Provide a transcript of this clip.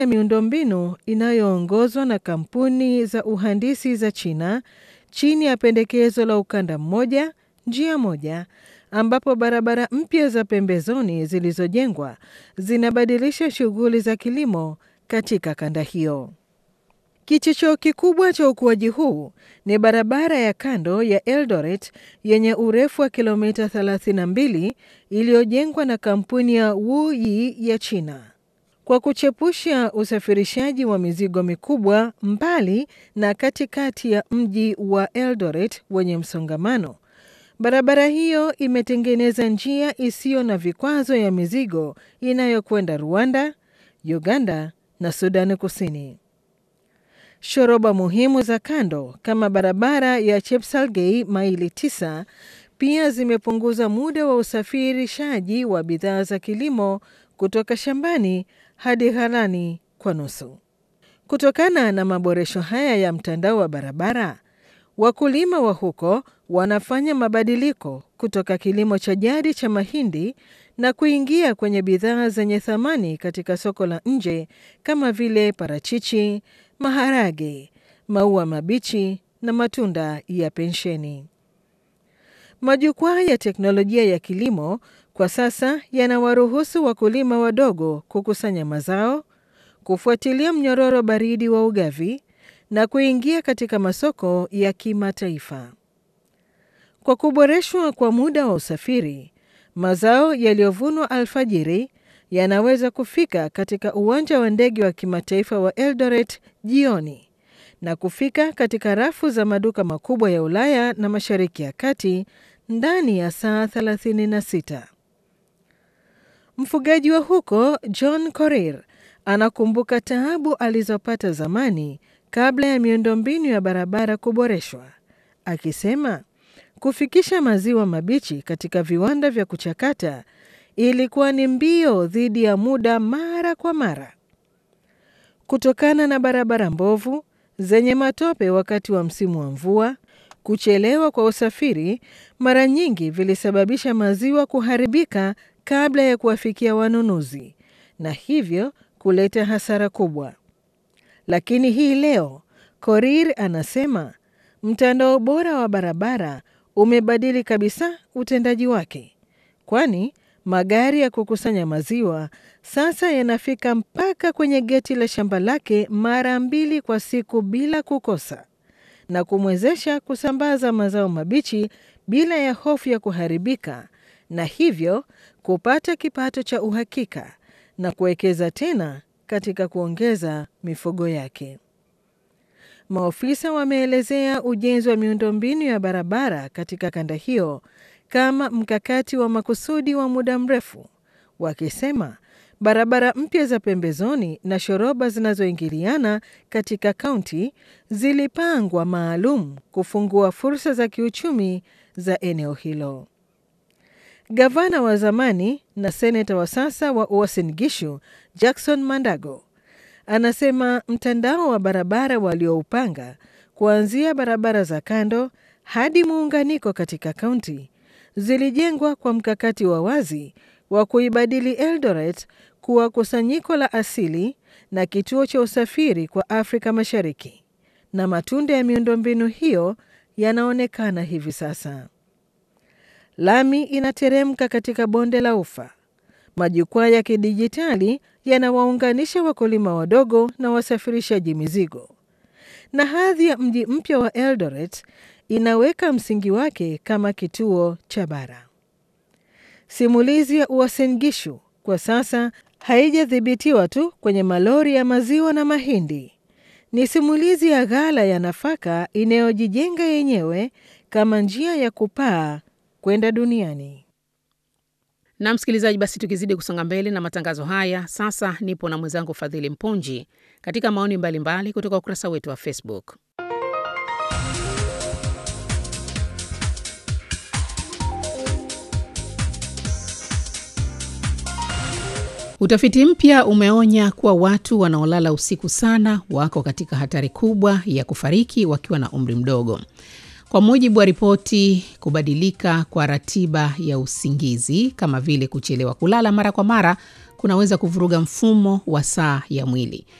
ya miundombinu inayoongozwa na kampuni za uhandisi za China chini ya pendekezo la ukanda mmoja, njia moja, ambapo barabara mpya za pembezoni zilizojengwa zinabadilisha shughuli za kilimo katika kanda hiyo. Kichocheo kikubwa cha ukuaji huu ni barabara ya kando ya Eldoret yenye urefu wa kilomita 32 iliyojengwa na kampuni ya Wuyi ya China. Kwa kuchepusha usafirishaji wa mizigo mikubwa mbali na katikati ya mji wa Eldoret wenye msongamano, barabara hiyo imetengeneza njia isiyo na vikwazo ya mizigo inayokwenda Rwanda, Uganda na Sudani Kusini. Shoroba muhimu za kando kama barabara ya Chepsalgei maili tisa pia zimepunguza muda wa usafirishaji wa bidhaa za kilimo kutoka shambani hadi ghalani kwa nusu. Kutokana na maboresho haya ya mtandao wa barabara, wakulima wa huko wanafanya mabadiliko kutoka kilimo cha jadi cha mahindi na kuingia kwenye bidhaa zenye thamani katika soko la nje kama vile parachichi, maharage, maua mabichi na matunda ya pensheni. Majukwaa ya teknolojia ya kilimo kwa sasa yanawaruhusu wakulima wadogo kukusanya mazao, kufuatilia mnyororo baridi wa ugavi na kuingia katika masoko ya kimataifa. Kwa kuboreshwa kwa muda wa usafiri, mazao yaliyovunwa alfajiri yanaweza kufika katika uwanja wa ndege wa kimataifa wa Eldoret jioni na kufika katika rafu za maduka makubwa ya Ulaya na Mashariki ya Kati ndani ya saa 36. Mfugaji wa huko John Korir anakumbuka taabu alizopata zamani kabla ya miundombinu ya barabara kuboreshwa, akisema kufikisha maziwa mabichi katika viwanda vya kuchakata ilikuwa ni mbio dhidi ya muda mara kwa mara. Kutokana na barabara mbovu zenye matope wakati wa msimu wa mvua, kuchelewa kwa usafiri mara nyingi vilisababisha maziwa kuharibika kabla ya kuwafikia wanunuzi na hivyo kuleta hasara kubwa. Lakini hii leo Korir anasema mtandao bora wa barabara umebadili kabisa utendaji wake, kwani magari ya kukusanya maziwa sasa yanafika mpaka kwenye geti la shamba lake mara mbili kwa siku bila kukosa, na kumwezesha kusambaza mazao mabichi bila ya hofu ya kuharibika, na hivyo kupata kipato cha uhakika na kuwekeza tena katika kuongeza mifugo yake. Maofisa wameelezea ujenzi wa miundombinu ya barabara katika kanda hiyo kama mkakati wa makusudi wa muda mrefu, wakisema barabara mpya za pembezoni na shoroba zinazoingiliana katika kaunti zilipangwa maalum kufungua fursa za kiuchumi za eneo hilo. Gavana wa zamani na seneta wa sasa wa Uasin Gishu Jackson Mandago anasema mtandao wa barabara walioupanga kuanzia barabara za kando hadi muunganiko katika kaunti zilijengwa kwa mkakati wa wazi wa kuibadili Eldoret kuwa kusanyiko la asili na kituo cha usafiri kwa Afrika Mashariki, na matunda ya miundombinu hiyo yanaonekana hivi sasa. Lami inateremka katika bonde la Ufa. Majukwaa ya kidijitali yanawaunganisha wakulima wadogo na wasafirishaji mizigo, na hadhi ya mji mpya wa Eldoret inaweka msingi wake kama kituo cha bara. Simulizi ya Uasin Gishu kwa sasa haijadhibitiwa tu kwenye malori ya maziwa na mahindi. Ni simulizi ya ghala ya nafaka inayojijenga yenyewe kama njia ya kupaa kwenda duniani. Na msikilizaji, basi tukizidi kusonga mbele na matangazo haya, sasa nipo na mwenzangu Fadhili Mpunji katika maoni mbalimbali mbali kutoka ukurasa wetu wa Facebook. Utafiti mpya umeonya kuwa watu wanaolala usiku sana wako katika hatari kubwa ya kufariki wakiwa na umri mdogo. Kwa mujibu wa ripoti, kubadilika kwa ratiba ya usingizi kama vile kuchelewa kulala mara kwa mara kunaweza kuvuruga mfumo wa saa ya mwili.